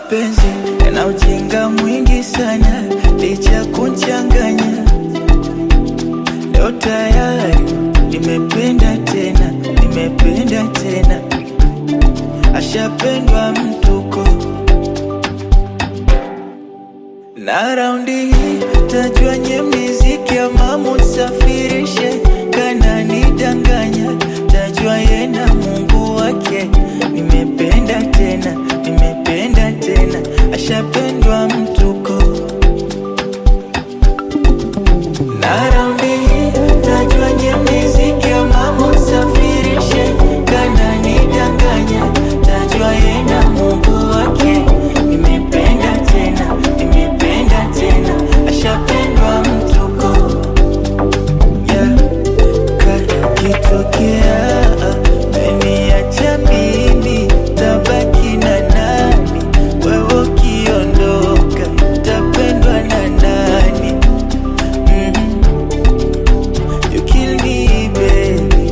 mapenzi yana ujinga mwingi sana, licha kunchanganya. Leo tayari nimependa tena, nimependa tena, ashapendwa mtuko na raundi hii tajua nye miziki ya mamu safirishe kana nidanganya, tajua yena Mungu wake. Nimependa tena, nimependa tena, ashapendwa mtuko na raundi hii tajua nye miziki ya mamu safirishe kana nidanganya, tajua yena Mungu wake. Nimependa tena, nimependa tena, ashapendwa mtuko yeah. Kakitokea meniacha mimi, tabaki na nani? Wewe ukiondoka, tapendwa na nani? Mhm. You kill me baby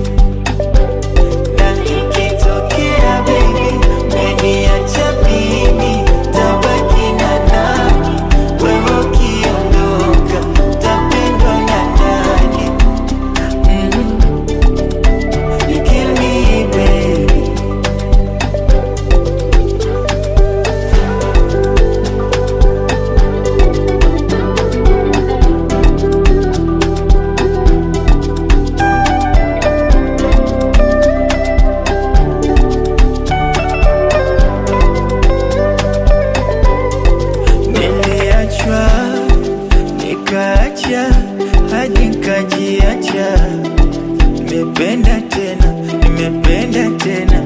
na ikitokea baby umeniacha mimi, tabaki na nani? Wewe ukiondoka, tapendwa na nani? Mhm. You kill me baby Niliachwa nikaacha hadi nkajiacha. Nimependa tena, nimependa tena,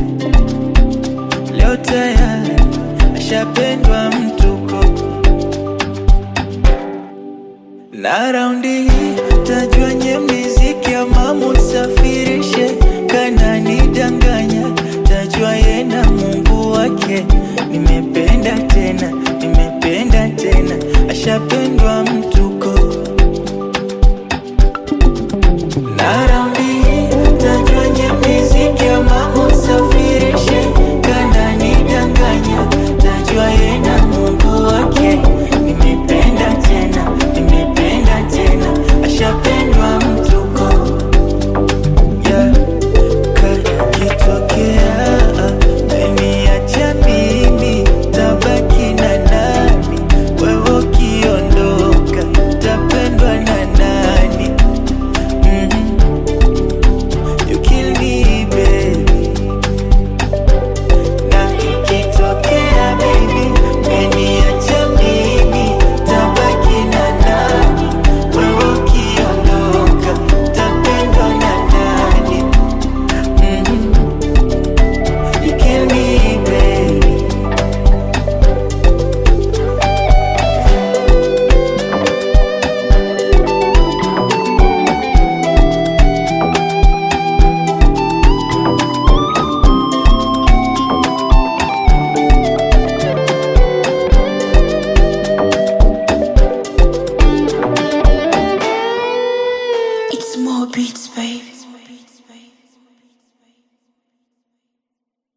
leo tayari ashapendwa mtuko na raundi hii tajua nye miziki ya mamu safirishe kana nidanganya, tajua yena Mungu wake. Nimependa tena, nimependa tena, ashapendwa mtuko na raundi hii tajua nye miziki ya mamu safirishe kana nidanganya, tajua yena Mungu wake. Nimependa tena, nimependa tena, ashapendwa mtuko yeah. Kakitokea meniacha mimi, tabaki na nani? Wewe ukiondoka, tapendwa na nani? Mhm. You kill me baby na ikitokea baby umeniacha mimi, tabaki na nani? Wewe ukiondoka, tapendwa na nani? Mhm. You kill me baby It's more beats, baby.